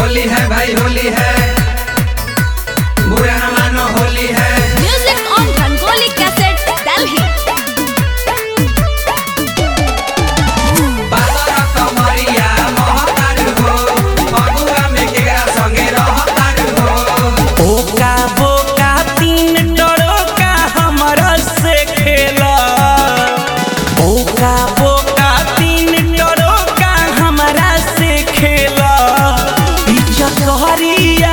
होली है भाई होली है बुरा न मानो होली है Music on Rangoli Cassette, Delhi. पातर कमरिया महतार हो फगुआ में केकरा संगे रहतार हो ओका बोका तीन टड़ोका हमरा से खेला ओका बोका तीन टड़ोका हमरा से खेला पीछा कहरिया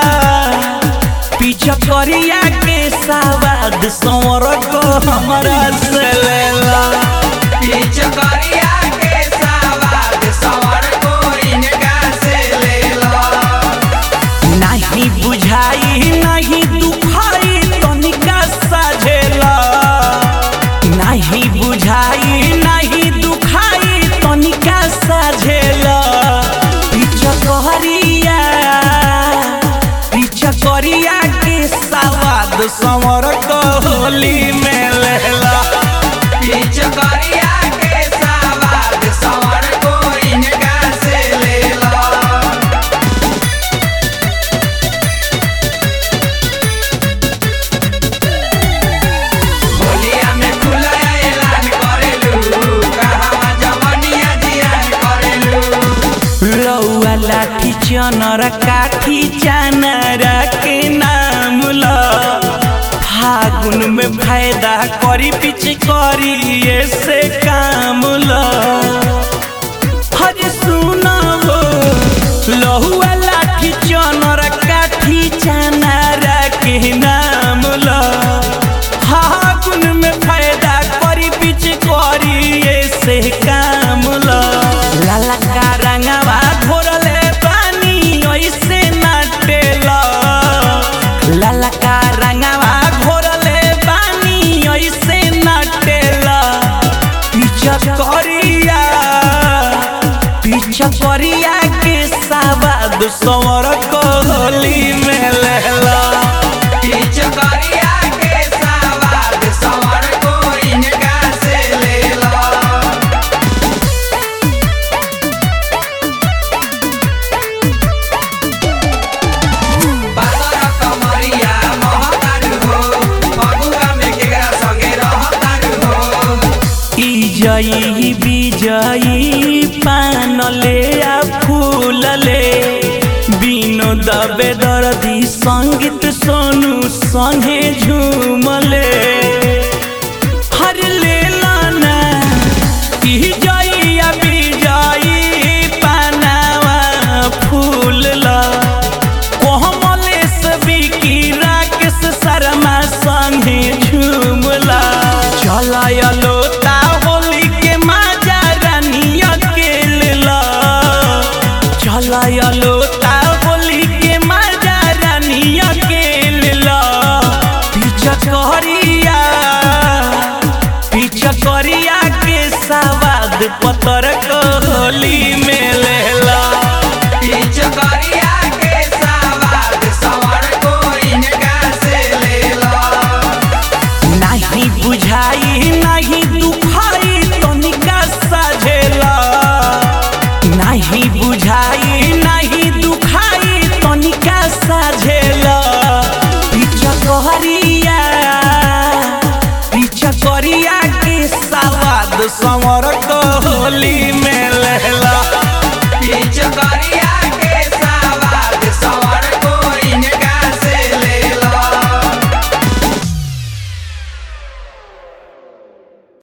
पीछा करिया के सवाद संवर को हमरा से लेला पीछ करिया के सवाद सवर को इनका से ले लो नहीं बुझाई नहीं दुखाई तनिका साझेला नहीं बुझाई नहीं दुखाई तनिका साझेला पीछा कहरिया पीछा करिया के सवाद संवर होली में लेला पीछ करिया के सवाद सवर को इनका से ले लो होलिया में खुला ऐलान करेलू कहवा जवनिया जियान करेलू रौआ लाठी चनर काठी चानर के नाम ल फागुन में फायदा करी पिछ करी ऐसे काम ल हज सुना हो लहुआ लाठी चनर काठी चानर के नाम ल फागुन में फायदा करी पिछ करी ऐसे काम ल लाला का रंगवा घोरले पानी ऐसे नाटेला लाला का रंगवा घोरले पानी ऐसे नाटेला पीछा करिया पीछा करिया के सवाद सवर कोहली में लेला पीछ करिया के सवाद सवर को इनका से ले लो पातर कमरिया महतार हो फगुआ में केकरा संगे रहतार हो ई जई विजयी पान ले आ फूल ले बिनो दबे दर्दी संगीत सोनू संगे झूमले हर ले लाना ई जई आ विजयी पानावा फूल ला कोमलेश बिकी राकेश शर्मा संगे झूमला चलायलो ता होली के माजा रानिया के लेला चलायलो ता होली के माजा रानिया के लेला पीछा करिया पीछा करिया के सवाद पतर कोहली